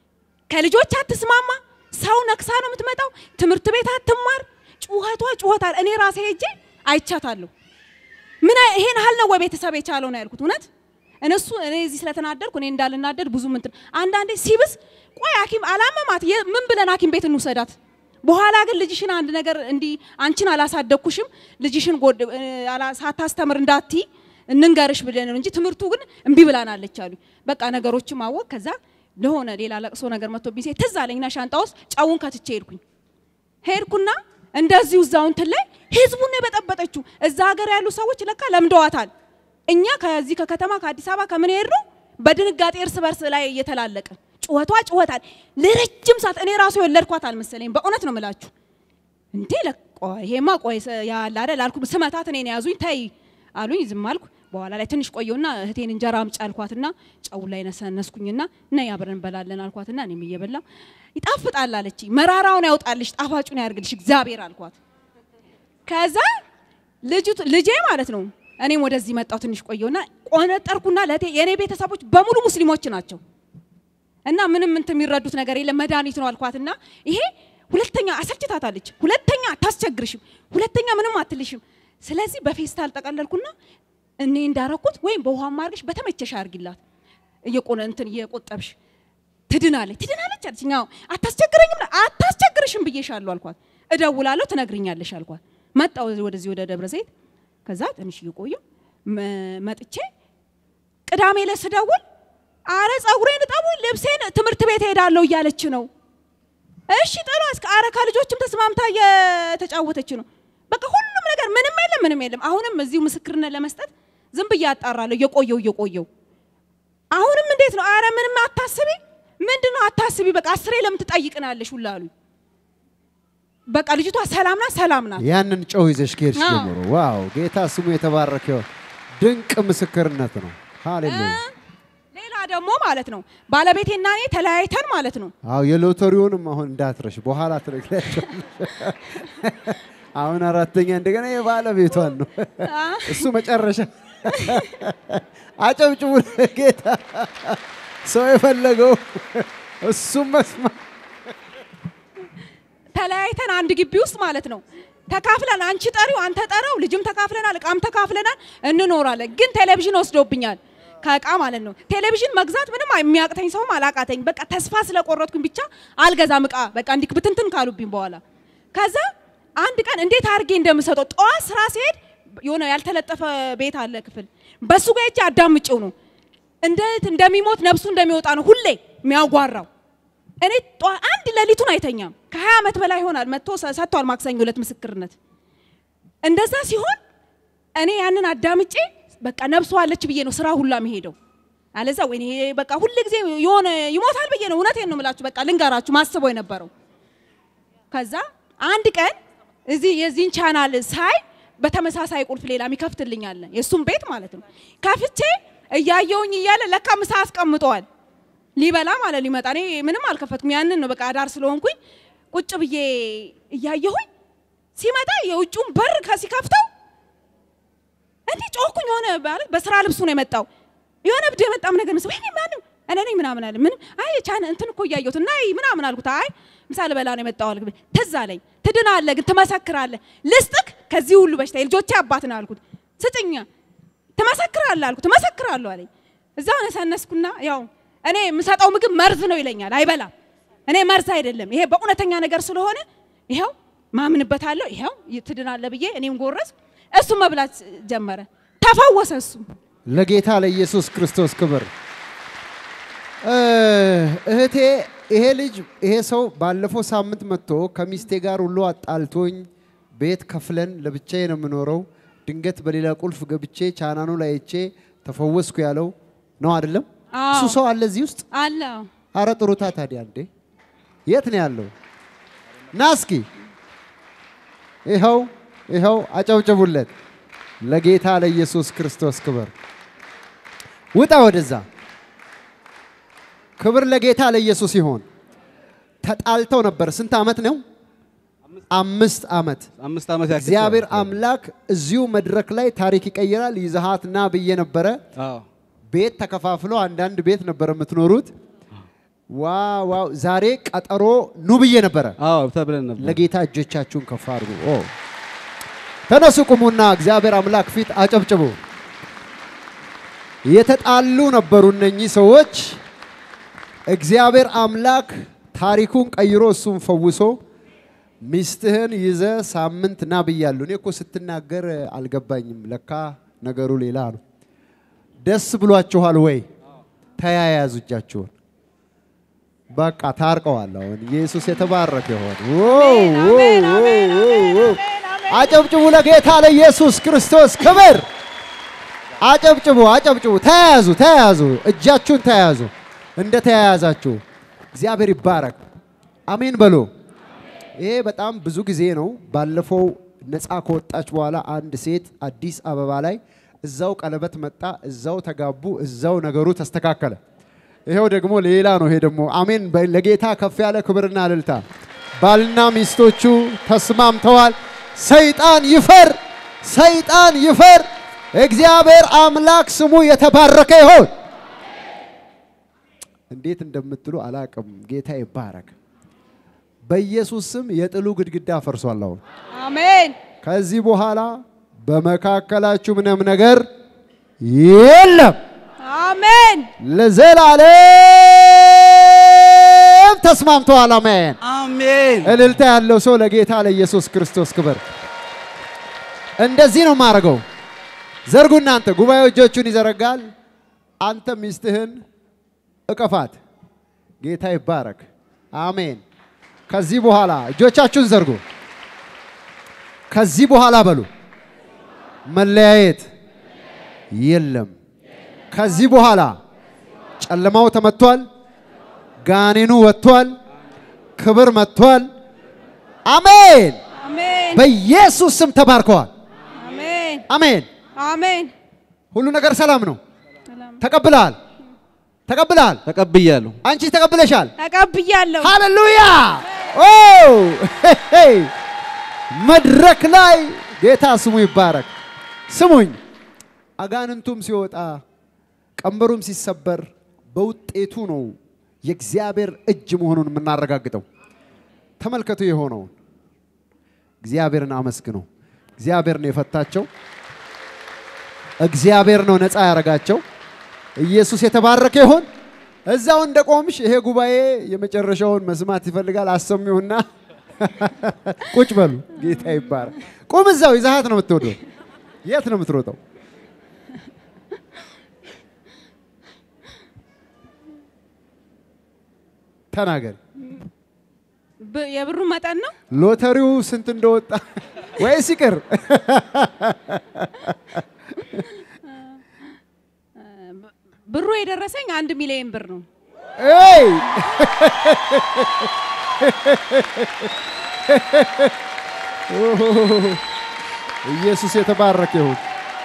ከልጆች አትስማማ፣ ሰው ነክሳ ነው የምትመጣው፣ ትምህርት ቤት አትማር፣ ጩኸቷ ጩኸታል። እኔ ራሴ ሄጄ አይቻታለሁ። ምን አይ- ይሄን ያህል ነው ወይ ቤተሰብ የቻለው ነው ያልኩት። እውነት እነሱ እኔ እዚህ ስለተናደድኩ እኔ እንዳልናደድ ብዙ ምንትን አንዳንዴ ሲብስ ቆይ ሐኪም አላመማት የ- ምን ብለን ሐኪም ቤት እንውሰዳት። በኋላ ግን ልጅሽን አንድ ነገር እንዲህ አንቺን አላሳደግኩሽም ልጅሽን ጎድ እ፣ አላ- ሳታስተምር እንዳትይ እንንገርሽ ብለን ነው እንጂ ትምህርቱ ግን እምቢ ብላናለች አሉ። በቃ ነገሮችም አወቅ። ከዛ ለሆነ ሌላ ለቅሶ ነገር መጥቶብኝ ሴት ትዝ አለኝና ሻንጣ ውስጥ ጨውን ከትቼ ሄድኩኝ። ሄድኩና እንደዚሁ እዛው እንትን ላይ ህዝቡን ነው የበጠበጠችው። እዛ ሀገር ያሉ ሰዎች ለካ ለምደዋታል። እኛ ከዚህ ከከተማ ከአዲስ አበባ ከምን ሄድ ነው በድንጋጤ እርስ በርስ ላይ እየተላለቅን ጩኸቷ ጩኸታል ለረጅም ሰዓት እኔ ራሱ የወለድኳት አልመሰለኝ። በእውነት ነው የምላችሁ። እንዴ ለቆ ይሄማ ቆይ ሰ- ያለ አይደል አልኩ። ስመታት እኔን ያዙኝ ተይ አሉኝ። ዝም አልኩ። በኋላ ላይ ትንሽ ቆየውና እህቴን እንጀራ አምጪ አልኳትና ጨው ላይ ነሰነስኩኝና ነይ አብረን እንበላለን አልኳትና እኔም እየበላው ይጣፍጣል አለች። መራራውን ያውጣልሽ ጣፋጩን ያርግልሽ እግዚአብሔር አልኳት። ከዛ ልጅቱ ልጄ ማለት ነው እኔም ወደዚህ መጣው ትንሽ ቆየውና ቆነጠርኩና ለእህቴ የእኔ ቤተሰቦች በሙሉ ሙስሊሞች ናቸው እና ምንም እንትን የሚረዱት ነገር የለም መድኃኒት ነው አልኳትና ይሄ ሁለተኛ አሰልችታታለች። ሁለተኛ አታስቸግርሽም፣ ሁለተኛ ምንም አትልሽም። ስለዚህ በፌስታል ጠቀለልኩና እኔ እንዳረኩት ወይም በውሃ ማርገሽ በተመቸሽ አርጊላት እየቆነ እንትን እየቆጠብሽ ትድናለች ትድናለች አለች። አዎ አታስቸግረኝም፣ አታስቸግርሽም ብዬሻለሁ አልኳት። እደውላለሁ ትነግርኛለሽ አልኳት። መጣሁ ወደዚህ ወደ ደብረ ዘይት። ከዛ ትንሽ እየቆየሁ መ- መጥቼ ቅዳሜ ዕለት ስደውል አረ ጸጉሬን እጠቡ ልብሴን ትምህርት ቤት ሄዳለሁ እያለች ነው። እሺ ጥሩ እስከ አረ ከልጆችም ተስማምታ እየተጫወተች ነው። በቃ ሁሉም ነገር ምንም የለም ምንም የለም። አሁንም እዚሁ ምስክርነት ለመስጠት ዝም ብዬ አጣራለሁ እየቆየው እየቆየው አሁንም እንዴት ነው? አረ ምንም አታስቢ። ምንድን ነው አታስቢ? በቃ አስሬ ለምን ትጠይቅናለሽ ሁላ አሉኝ። በቃ ልጅቷ ሰላም ናት፣ ሰላም ናት። ያንን ጨው ይዘሽ ከሄድሽ አዎ። ጀምሮ ዋው፣ ጌታ ስሙ የተባረከ ይሁን። ድንቅ ምስክርነት ነው። ሃሌሉያ። ሌላ ደግሞ ማለት ነው ባለቤቴና እኔ ተለያይተን ማለት ነው አዎ የሎተሪውንም አሁን እንዳትረሽ፣ በኋላ ትነግሪያቸዋለሽ። አሁን አራተኛ እንደገና የባለቤቷን ነው እሱ መጨረሻ። አጨብጭቡ ጌታ። ሰው የፈለገው እሱም መስማ ተለያይተን አንድ ግቢ ውስጥ ማለት ነው ተካፍለን አንቺ ጠሪው አንተ ጠራው ልጅም ተካፍለናል እቃም ተካፍለናል እንኖራለን ግን ቴሌቪዥን ወስዶብኛል ከእቃ ማለት ነው ቴሌቪዥን መግዛት ምንም የሚያቅተኝ ሰውም አላቃተኝ በቃ ተስፋ ስለቆረጥኩኝ ብቻ አልገዛም እቃ በቃ እንዲህ ብትንትን ካሉብኝ በኋላ ከዛ አንድ ቀን እንዴት አድርጌ እንደምሰጠው ጠዋት ስራ ሲሄድ የሆነ ያልተለጠፈ ቤት አለ ክፍል በሱ ጋር ሄጄ አዳምጬው ነው እንዴት እንደሚሞት ነፍሱ እንደሚወጣ ነው ሁሌ የሚያጓራው እኔ ጠዋ- አንድ ሌሊቱን አይተኛም። ከሀያ ዓመት በላይ ይሆናል መጥቶ ሰ- ሰጥቷል ማክሰኞ ዕለት ምስክርነት። እንደዛ ሲሆን እኔ ያንን አዳምጬ በቃ ነፍሱ አለች ብዬ ነው ስራ ሁላ መሄደው። አለዛ ወይኔ በቃ ሁል ጊዜ የሆነ ይሞታል ብዬ ነው እውነቴን ነው የምላችሁ። በቃ ልንገራችሁ ማስበው የነበረው ከዛ አንድ ቀን እዚህ የዚህን ቻናል ሳይ በተመሳሳይ ቁልፍ ሌላ የሚከፍትልኝ አለ የእሱም ቤት ማለት ነው። ከፍቼ እያየውኝ እያለ ለካ ምሳ አስቀምጠዋል ሊበላ ማለት ሊመጣ እኔ ምንም አልከፈትኩም። ያንን ነው በቃ አዳር ስለሆንኩኝ ቁጭ ብዬ እያየሁኝ ሲመጣ የውጭውን በር ከሲከፍተው እንዲህ ጮኩኝ። የሆነ ማለት በስራ ልብሱ ነው የመጣው። የሆነ እብድ የመጣም ነገር ነው። ወይኔ ማንም እኔ ነኝ ምናምን አለ። ምን አይ ቻን እንትን እኮ እያየሁት እና አይ ምናምን አልኩት። አይ ምሳ ልበላ ነው የመጣው አልኩት። ትዝ አለኝ። ትድናለህ ግን ትመሰክራለህ። ልስጥክ ከዚህ ሁሉ በሽታ የልጆቼ አባት ነው አልኩት። ስጥኛ ትመሰክራለህ አልኩት። እመሰክራለሁ አለኝ። እዛው ነሰነስኩና ያው እኔ የምሰጠው ምግብ መርዝ ነው ይለኛል። አይበላም። እኔ መርዝ አይደለም ይሄ በእውነተኛ ነገር ስለሆነ ይኸው ማምንበታለሁ። ይኸው ትድናለህ ብዬ እኔም ጎረስ እሱ መብላት ጀመረ። ተፈወሰ እሱ። ለጌታ ለኢየሱስ ክርስቶስ ክብር። እ፣ እህቴ ይሄ ልጅ ይሄ ሰው ባለፈው ሳምንት መጥቶ ከሚስቴ ጋር ሁሉ አጣልቶኝ ቤት ከፍለን ለብቻዬ ነው የምኖረው፣ ድንገት በሌላ ቁልፍ ገብቼ ቻናኑ ላይ አይቼ ተፈወስኩ ያለው ነው አይደለም? አዎ። እሱ ሰው አለ እዚህ ውስጥ? አለ አረ ጥሩታ ታዲያ እንዴ! የት ነው ያለው? ና እስኪ ይኸው ይኸው፣ አጨብጭቡለት። ለጌታ ለኢየሱስ ክርስቶስ ክብር። ውጣ ወደዛ። ክብር ለጌታ ለኢየሱስ ይሆን። ተጣልተው ነበር። ስንት ዓመት ነው? አምስት ዓመት። አምስት ዓመት ያክል እግዚአብሔር አምላክ እዚሁ መድረክ ላይ ታሪክ ይቀይራል። ይዘሃት ና ብዬ ነበረ። አዎ ቤት ተከፋፍሎ አንዳንድ ቤት ነበር የምትኖሩት። ዋው ዋው! ዛሬ ቀጠሮ ኑ ብዬ ነበረ። አዎ ተብለን ነበር። ለጌታ እጆቻችሁን ከፍ አድርጉ። ኦ ተነሱ፣ ቁሙና እግዚአብሔር አምላክ ፊት አጨብጭቡ። የተጣሉ ነበሩ እነኚህ ሰዎች። እግዚአብሔር አምላክ ታሪኩን ቀይሮ እሱን ፈውሶ ሚስትህን ይዘ ሳምንት ና ብያለሁ። እኔ እኮ ስትናገር አልገባኝም። ለካ ነገሩ ሌላ ነው። ደስ ብሏችኋል ወይ? ተያያዙ እጃችሁን። በቃ ታርቀዋል። አሁን ኢየሱስ የተባረከ ይሆን። አሜን፣ አሜን፣ አሜን፣ አጨብጭቡ ለጌታ ለኢየሱስ ክርስቶስ ክብር። አጨብጭቡ፣ አጨብጭቡ። ተያያዙ፣ ተያያዙ፣ እጃችሁን ተያያዙ። እንደ ተያያዛችሁ እግዚአብሔር ይባረክ። አሜን በሉ። ይሄ በጣም ብዙ ጊዜ ነው። ባለፈው ነፃ ከወጣች በኋላ አንድ ሴት አዲስ አበባ ላይ እዛው ቀለበት መጣ፣ እዛው ተጋቡ፣ እዛው ነገሩ ተስተካከለ። ይሄው ደግሞ ሌላ ነው። ይሄ ደግሞ አሜን። በ- ለጌታ ከፍ ያለ ክብርና እልልታ። ባልና ሚስቶቹ ተስማምተዋል። ሰይጣን ይፈር፣ ሰይጣን ይፈር። እግዚአብሔር አምላክ ስሙ የተባረከ ይሆን። እንዴት እንደምትሉ አላቅም። ጌታ ይባረክ። በኢየሱስ ስም የጥሉ ግድግዳ ፈርሷል። አሁን አሜን ከዚህ በኋላ በመካከላችሁ ምንም ነገር የለም። አሜን ለዘላለም ተስማምተዋል። አሜን። አሜን። እልልታ ያለው ሰው ለጌታ ለኢየሱስ ክርስቶስ ክብር። እንደዚህ ነው የማደርገው። ዘርጉ እናንተ። ጉባኤው እጆቹን ይዘረጋል። አንተ ሚስትህን እቀፋት። ጌታ ይባረክ። አሜን። ከዚህ በኋላ እጆቻችሁን ዘርጉ። ከዚህ በኋላ በሉ መለያየት የለም። ከዚህ በኋላ ጨለማው ተመቷል፣ ጋኔኑ ወጥቷል፣ ክብር መጥቷል። አሜን። አሜን በኢየሱስ ስም ተባርከዋል። አሜን አሜን። አሜን ሁሉ ነገር ሰላም ነው። ሰላም ተቀብለሃል፣ ተቀብለሃል። ተቀብያለሁ። አንቺ ተቀብለሻል። ተቀብያለሁ ሃሌሉያ! ኦ ሄይ! መድረክ ላይ ጌታ ስሙ ይባረክ። ስሙኝ፣ አጋንንቱም ሲወጣ ቀንበሩም ሲሰበር በውጤቱ ነው የእግዚአብሔር እጅ መሆኑን የምናረጋግጠው። ተመልከቱ የሆነውን። እግዚአብሔርን አመስግኑ። እግዚአብሔር ነው የፈታቸው። እግዚአብሔር ነው ነፃ ያደረጋቸው። ኢየሱስ የተባረከ ይሆን። እዛው እንደ ቆምሽ ይሄ ጉባኤ የመጨረሻውን መስማት ይፈልጋል። አሰሚውና ቁጭ በሉ። ጌታ ይባረክ። ቁም እዛው። ይዛሃት ነው የምትወደው። የት ነው የምትሮጠው? ተናገር። ብ- የብሩ መጠን ነው ሎተሪው ስንት እንደወጣ ወይስ ይቅር? ብሩ የደረሰኝ አንድ ሚሊዮን ብር ነው ኤይ! ኢየሱስ የተባረከ ይሁን።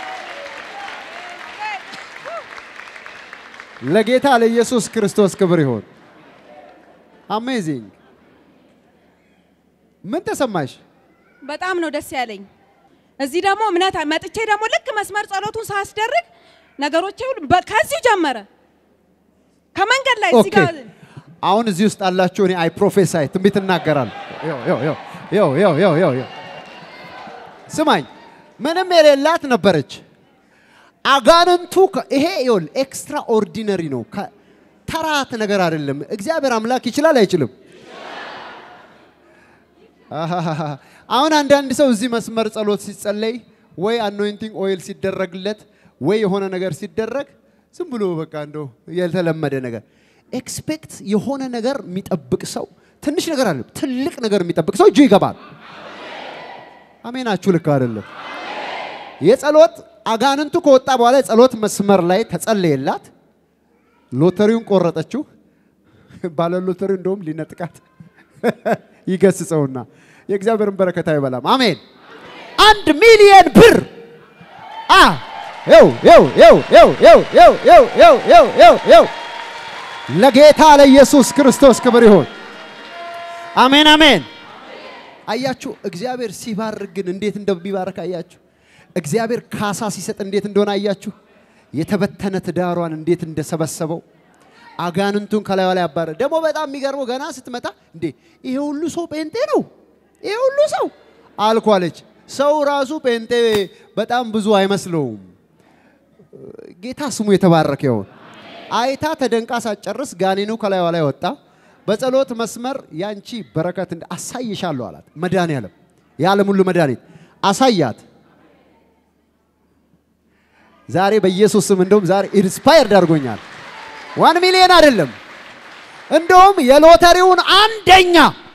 ለጌታ ለኢየሱስ ክርስቶስ ክብር ይሁን። አሜዚንግ። ምን ተሰማሽ? በጣም ነው ደስ ያለኝ። እዚህ ደግሞ እምነት መጥቼ ደግሞ ልክ መስመር ጸሎቱን ሳስደርግ ነገሮቼ ሁሉ በ- ከዚሁ ጀመረ። ከመንገድ ላይ እዚህ ኦኬ ጋር አሁን እዚህ ውስጥ አላችሁ። እኔ አይ ፕሮፌሳይ ትንቢት እናገራለሁ። ያው ያው ያው ያው ያው ያው ያው ያው ስማኝ፣ ምንም የሌላት ነበረች። አጋንንቱ ከ- ይሄ ይኸውልህ ኤክስትራ ኦርዲነሪ ነው። ከ- ተራት ነገር አይደለም። እግዚአብሔር አምላክ ይችላል አይችልም? አሃሃሃ። አሁን አንዳንድ ሰው እዚህ መስመር ጸሎት ሲጸለይ ወይ አኖይንቲንግ ኦይል ሲደረግለት ወይ የሆነ ነገር ሲደረግ ዝም ብሎ በቃ እንደው ያልተለመደ ነገር ኤክስፔክት የሆነ ነገር የሚጠብቅ ሰው ትንሽ ነገር አለ፣ ትልቅ ነገር የሚጠብቅ ሰው እጁ ይገባል። አሜናችሁ ልክ አይደለም። የጸሎት አጋንንቱ ከወጣ በኋላ የጸሎት መስመር ላይ ተጸለየላት፣ ሎተሪውን ቆረጠችው። ባለ ሎተሪው እንደውም ሊነጥቃት ይገስጸውና የእግዚአብሔርን በረከት አይበላም። አሜን። አንድ ሚሊየን ብር አ ው ው ው ው ው ው ው ው ው ው ው ለጌታ ለኢየሱስ ክርስቶስ ክብር ይሁን። አሜን አሜን። አያችሁ እግዚአብሔር ሲባርክ ግን እንዴት እንደሚባረክ አያችሁ። እግዚአብሔር ካሳ ሲሰጥ እንዴት እንደሆነ አያችሁ። የተበተነ ትዳሯን እንዴት እንደሰበሰበው አጋንንቱን ከላዩ ላይ አባረ። ደግሞ በጣም የሚገርመው ገና ስትመጣ እንዴ ይሄ ሁሉ ሰው ጴንጤ ነው ይሄ ሁሉ ሰው አልኳለች። ሰው ራሱ ጴንጤ በጣም ብዙ አይመስለውም። ጌታ ስሙ የተባረከ ይሁን። አይታ ተደንቃ ሳትጨርስ ጋኔኑ ከላዩ ላይ ወጣ። በጸሎት መስመር ያንቺ በረከት እንደ አሳይሻለሁ አላት። መድኃኒዓለም የዓለም ሁሉ መድኃኒት አሳያት። ዛሬ በኢየሱስ ስም እንደውም ዛሬ ኢንስፓየርድ አድርጎኛል። ዋን ሚሊዮን አይደለም እንደውም የሎተሪውን አንደኛ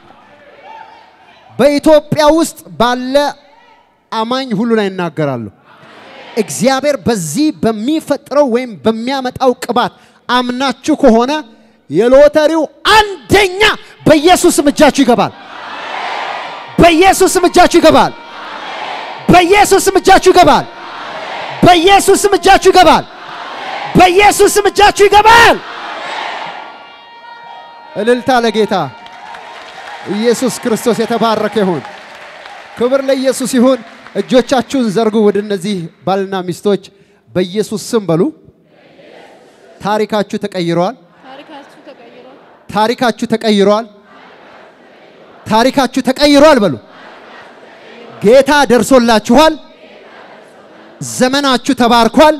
በኢትዮጵያ ውስጥ ባለ አማኝ ሁሉ ላይ እናገራለሁ። እግዚአብሔር በዚህ በሚፈጥረው ወይም በሚያመጣው ቅባት አምናችሁ ከሆነ የሎተሪው አንደኛ በኢየሱስም እጃችሁ ይገባል። በኢየሱስም እጃችሁ ይገባል። በኢየሱስም እጃችሁ ይገባል። በኢየሱስም እጃችሁ ይገባል። በኢየሱስም እጃችሁ ይገባል። እልልታ ለጌታ ኢየሱስ ክርስቶስ የተባረከ ይሁን። ክብር ለኢየሱስ ይሁን። እጆቻችሁን ዘርጉ ወደ እነዚህ ባልና ሚስቶች በኢየሱስ ስም በሉ። ታሪካችሁ ተቀይሯል። ታሪካችሁ ተቀይሯል። ታሪካችሁ ተቀይሯል። ታሪካችሁ ተቀይሯል በሉ። ጌታ ደርሶላችኋል። ዘመናችሁ ተባርኳል።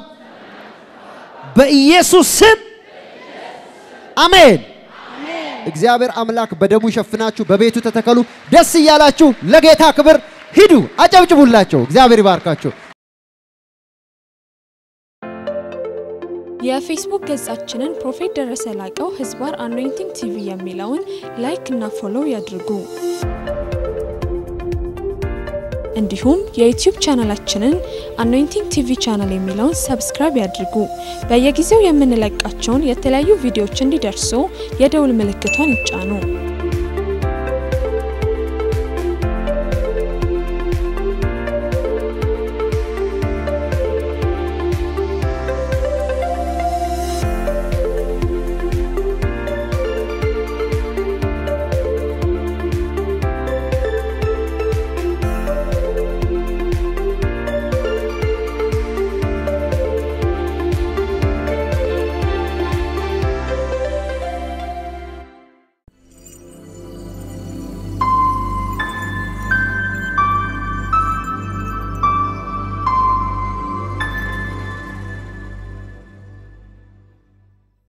በኢየሱስ ስም አሜን። እግዚአብሔር አምላክ በደሙ ይሸፍናችሁ፣ በቤቱ ተተከሉ። ደስ እያላችሁ ለጌታ ክብር ሂዱ። አጨብጭቡላቸው። እግዚአብሔር ይባርካቸው። የፌስቡክ ገጻችንን ፕሮፌት ደረሰ ላቀው ህዝባር አኖይንቲንግ ቲቪ የሚለውን ላይክ እና ፎሎው ያድርጉ። እንዲሁም የዩቲዩብ ቻናላችንን አኖይንቲንግ ቲቪ ቻናል የሚለውን ሰብስክራይብ ያድርጉ። በየጊዜው የምንለቃቸውን የተለያዩ ቪዲዮዎች እንዲደርሱ የደውል ምልክቷን ይጫኑ።